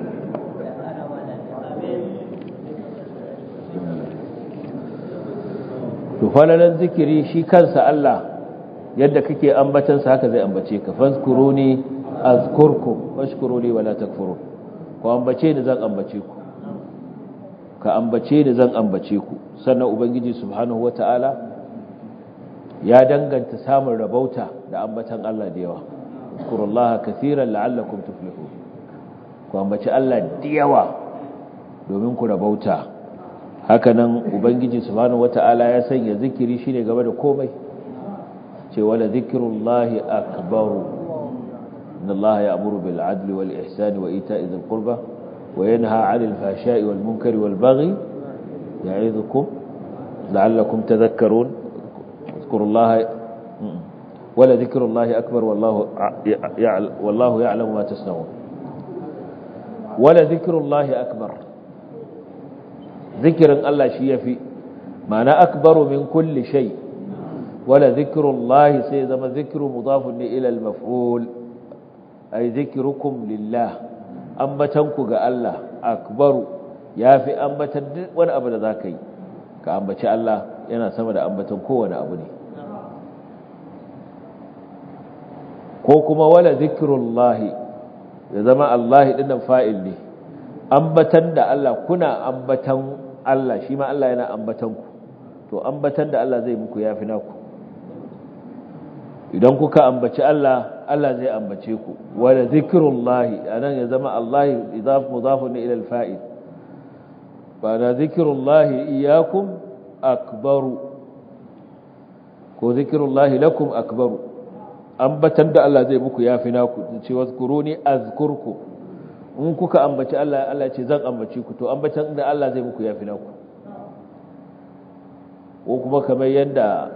to falalan zikiri shi kansa Allah yadda kake ambatansa haka zai ambace ka fazkuruni azkurkum washkuruni wala takfurun ku ambace ni zan ambace ku ka ambace ni zan ambace ku sannan ubangiji subhanahu wataala ya danganta samun rabauta da ambatan Allah da yawa zkurullaha kaseeran la'allakum tuflihun ku ambace Allah da yawa domin ku rabauta hakanan ubangiji subhanahu wata'ala ya sanya zikiri shine gaba da komai ce wala zikrullahi akbaru inna allaha ya'muru bil adli wal ihsani wa ita'i dhil qurba wa yanha 'anil fahsha'i wal munkari wal baghi ya'idhukum la'allakum tadhakkarun zikrullaha wala zikrullahi akbar wallahu wallahu ya'lamu ma tasna'un wala zikrullahi akbar zikirin Allah shi ya fi ma'ana akbaru min kulli shay wala zikrullahi sai zama zikru mudafun ne ila al-maf'ul ay zikrukum lillah ambatanku ga Allah akbaru yafi ambatan duk wani abu da zaka yi ka ambaci Allah yana sama da ambatan kowane abu ne ko kuma wala zikrullahi ya zama Allah dinnan fa'il ne ambatan da Allah kuna ambatan Allah shi ma Allah yana ambatan ku to ambatan da Allah zai muku yafi naku idan kuka ambaci Allah Allah zai ambace ku wala zikrullahi anan ya zama Allah idaf mudafun ila al-fa'il ba da zikrullahi iyyakum akbaru ko zikrullahi lakum akbaru ambatan da Allah zai muku yafi naku ce wazkuruni azkurku in kuka ambaci Allah Allah ce zan ambace ku to ambatan da Allah zai muku yafi naku ko kuma kamar yanda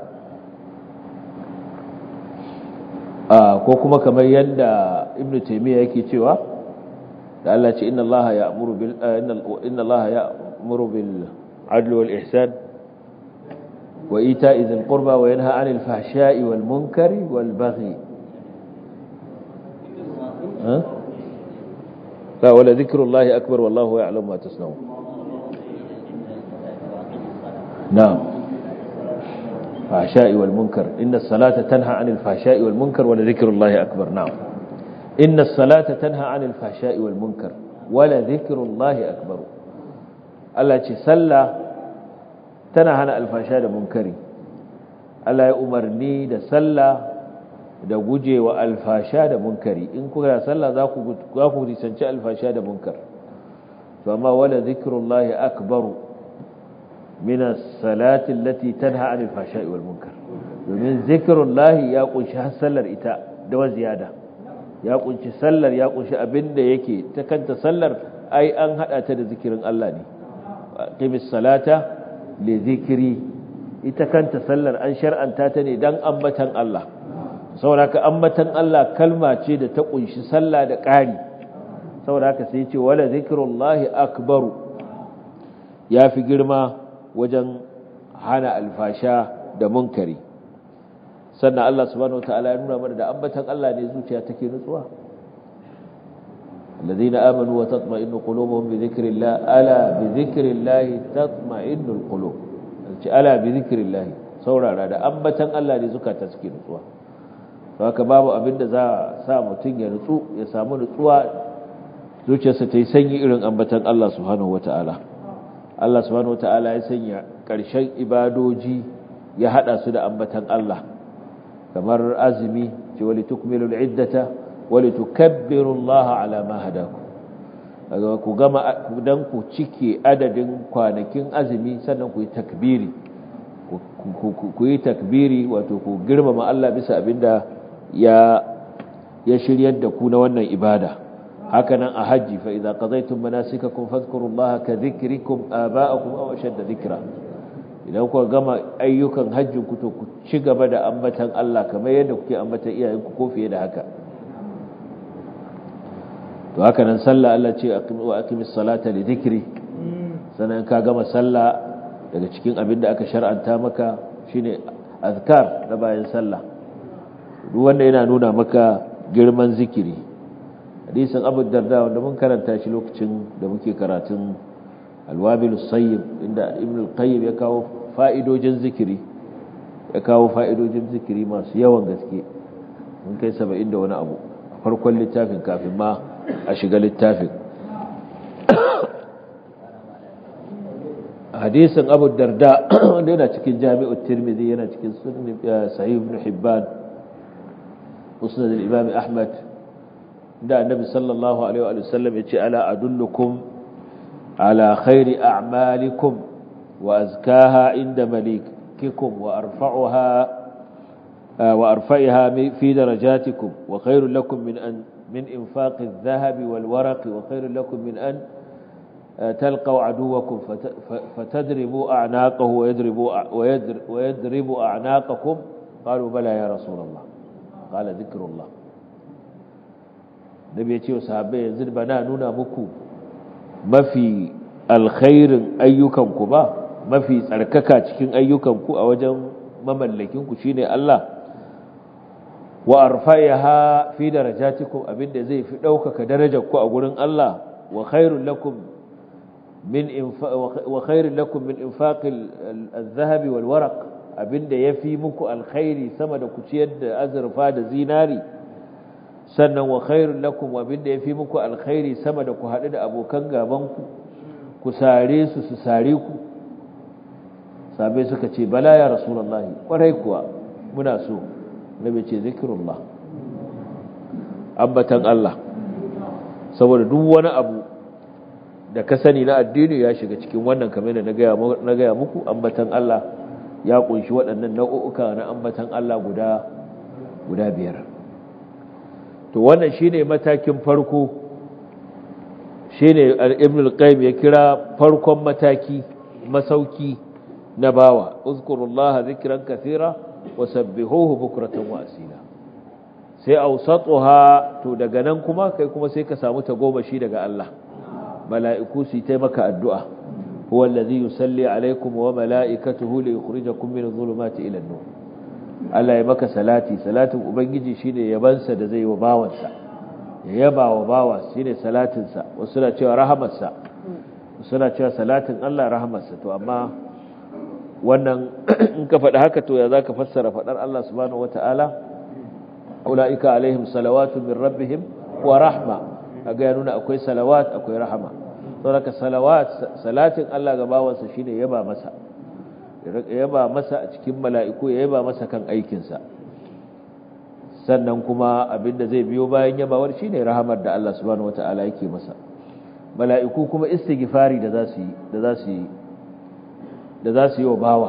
ko kuma kamar yadda ibnu taymiya yake cewa da Allah ce inna Allah ya'muru bil inna Allah ya'muru bil adli wal ihsan wa ita'i dhil qurba wa yanha 'anil fahsha'i wal munkari wal baghi ha la wala dhikrullahi akbar wallahu ya'lamu ma tasna'un na'am الفحشاء والمنكر إن الصلاة تنهى عن الفحشاء والمنكر ولذكر الله أكبر نعم إن الصلاة تنهى عن الفحشاء والمنكر ولذكر الله أكبر الله صلى تنهى عن الفحشاء والمنكر الله يأمرني da sallah da guje wa alfasha da munkari in kuka sallah za ku za ku risanci alfasha da munkar to amma wala zikrullahi akbaru من الصلاة التي تنهى عن الفحشاء والمنكر domin zikirullahi ya kunshi har sallar ita da wa ziyada ya kunshi sallar ya kunshi abin da yake ta kanta sallar ai an hada ta da zikirin Allah ne qimis salata li zikri ita kanta sallar an shar'anta ta ne dan ambatan Allah saboda ka ambatan Allah kalma ce da ta kunshi sallah da ƙari saboda haka sai ya ce wala zikrullahi akbaru yafi girma wajen hana alfasha da munkari sannan Allah subhanahu wataala ya nuna mana da ambatan Allah ne zuciya take nutsuwa alladhina amanu wa tatma'innu qulubuhum bi dhikrillah ala bi dhikrillah tatma'innul qulub ce ala bi dhikrillah saurara da ambatan Allah ne zukata suke nutsuwa haka babu abin da za sa mutun ya nutsu ya samu nutsuwa zuciyarsa ta yi sanyi irin ambatan Allah subhanahu wataala Allah subhanahu wata'ala ya sanya ƙarshen ibadoji ya hada su da ambatan Allah kamar azumi ce wali tukmilu al'iddata wali tukabbiru Allah ala ma hadaku ku gama dan ku cike adadin kwanakin azumi sannan ku yi takbiri ku yi takbiri wato ku girmama Allah bisa abinda ya ya shiryar da ku na wannan ibada hakanan a hajji fa idza qadaytum manasikakum fadhkurullaha ka dhikrikum aba'akum aw ashadda dhikra idan ku gama ayyukan hajjin ku to ku ci gaba da ambatan Allah kamar yadda kuke ambatan iyayenku ko fiye da haka to hakanan sallah Allah ce wa aqimis salata li dhikri sanan ka gama sallah daga cikin abin da aka shar'anta maka shine azkar na bayan sallah duk wanda yana nuna maka girman zikiri hadisin abu darda wanda mun karanta shi lokacin da muke karatun alwabil sayyib inda ibn al-qayyim ya kawo fa'idojin zikiri ya kawo fa'idojin zikiri masu yawan gaske mun kai 70 da wani abu a farkon littafin kafin ma a shiga littafin hadisin abu darda wanda yana cikin jami'ut tirmidhi yana cikin sunan sahih ibn hibban musnad al-imam ahmad da annabi sallallahu alaihi wa sallam yace ala adullukum ala khairi a'malikum wa azkaha inda malikikum wa arfa'uha wa arfa'iha fi darajatikum wa khairul lakum min an min infaqi adh-dhahabi wal waraqi wa khairul lakum min an تلقوا عدوكم فتدربوا أعناقه ويدربوا, ويدربوا أعناقكم قالوا بلى يا رسول الله قال ذكر الله nabi ya ce wa sahabbai yanzu ba na nuna muku mafi alkhairin ayyukanku ba mafi tsarkaka cikin ayyukanku a wajen mamallakinku shine Allah wa arfa'iha fi darajatikum abinda zai fi daukaka darajarku a gurin Allah wa khairul lakum min wa khairul lakum min infaqil adh-dhahabi wal waraq abinda yafi muku alkhairi sama da ku ciyar da azurfa da zinari sannan wa khairul lakum abinda yafi muku alkhairi sama da ku haɗu da abokan gabanku ku sare su su sare ku sabai suka ce bala ya rasulullahi kwarai kuwa muna so nabi ce zikrullah ambatan Allah saboda duk wani abu da ka sani na addini ya shiga cikin wannan kamar da na gaya muku ambatan Allah ya kunshi waɗannan nau'uka na ambatan Allah guda guda biyar to wannan shine matakin farko shine ibn al-qayyim ya kira farkon mataki masauki na bawa uzkurullaha zikran kathira wa sabbihuhu bukratan wa asila sai awsatuha to daga nan kuma kai kuma sai ka samu tagomashi daga Allah mala'iku su yi maka addu'a huwa allazi yusalli alaikum wa mala'ikatuhu li yukhrijakum min adh-dhulumati ila an-nur Allah ya maka salati salatin ubangiji shine yabansa da zai wa bawansa ya yaba wa bawa shine salatin sa wasu na cewa rahamarsa wasu na cewa salatin Allah rahamarsa to amma wannan in ka faɗi haka to ya zaka fassara faɗar Allah subhanahu wataala ulaika alaihim salawatu min rabbihim wa rahma kaga ya nuna akwai salawat akwai rahama saboda salawat salatin Allah ga bawansa shine yaba masa yaba masa a cikin mala'iku ya yaba masa kan aikinsa sannan kuma abinda zai biyo bayan yabawar shine rahamar da Allah subhanahu wataala yake masa mala'iku kuma istighfari da za su yi da za su yi da za su yi wa bawa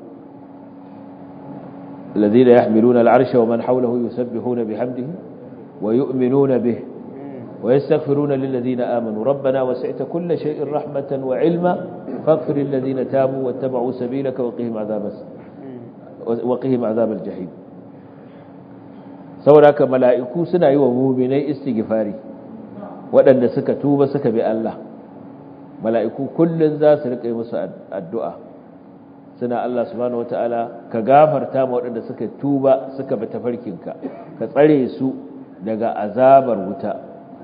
الذين يحملون العرش ومن حوله يسبحون بحمده ويؤمنون به ويستغفرون للذين آمنوا ربنا وسعت كل شيء رحمة وعلما فاغفر للذين تابوا واتبعوا سبيلك وقهم عذاب وقهم عذاب الجحيم saboda mala'iku suna yi wa muminai istighfari waɗanda suka tuba suka bi Allah mala'iku kullun za su riƙa yi musu addu'a suna Allah subhanahu wata'ala ka gafarta ma waɗanda suka tuba suka bi tafarkinka ka tsare su daga azabar wuta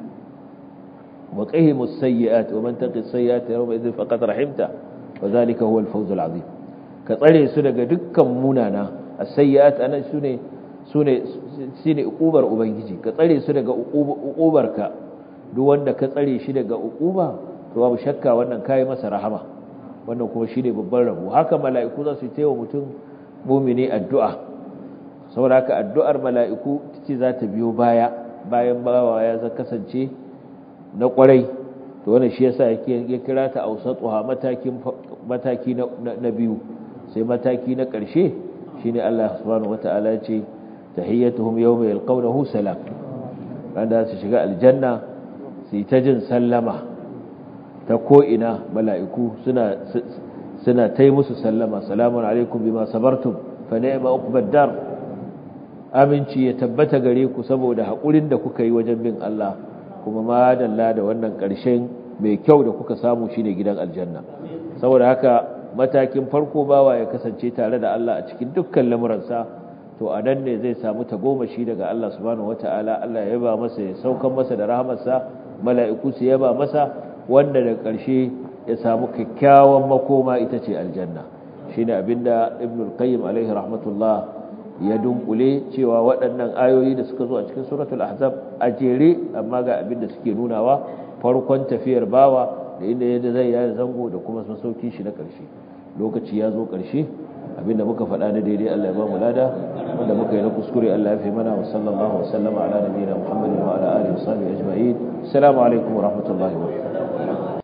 وقهم السيئات ومن تقي السيئات يومئذ فقد رحمته وذلك هو الفوز العظيم كطري su daga dukkan munana as-sayyi'at ana sune sune sune ukubar ubangiji ka tsare su daga ukubarka duk wanda ka tsare shi daga ukuba to babu shakka wannan kai masa rahama wannan kuma shine babban rabo haka mala'iku za su yi wa mutum mu'mini addu'a saboda haka addu'ar mala'iku tace za ta biyo baya bayan bawa ya kasance na kwarai to wannan shi yasa yake ya kira ta ausatuha matakin mataki na biyu sai mataki na ƙarshe shine Allah subhanahu wataala ya ce tahiyyatuhum yawma yalqawnahu salam randa su shiga aljanna su ta jin sallama ta ko ina mala'iku suna suna tai musu sallama salamun alaikum bima sabartum fa ni'ma uqbad dar aminci ya tabbata gare ku saboda haƙurin da kuka yi wajen bin Allah kuma madalla da wannan ƙarshen mai kyau da kuka samu shine gidan aljanna saboda haka matakin farko bawa ya kasance tare da Allah a cikin dukkan lamuransa to a nan ne zai samu tagomashi daga Allah subhanahu wataala Allah ya yaba masa ya saukan masa da rahamarsa mala'iku su yaba masa wanda da ƙarshe ya samu kyakkyawan makoma ita ce aljanna shine abinda ibn al-qayyim alaihi rahmatullah ya dunkule cewa waɗannan ayoyi da suka zo a cikin suratul ahzab a jere amma ga abin da suke nunawa farkon tafiyar bawa da inda yadda zai yi zango da kuma masaukin shi na ƙarshe lokaci ya zo ƙarshe abinda muka faɗa na daidai Allah ya ba mu lada wanda muka yi na kuskure Allah ya fi mana wa sallallahu wa sallama ala nabiyina Muhammadin wa ala alihi wa sahbihi ajma'in assalamu alaikum wa rahmatullahi wa barakatuh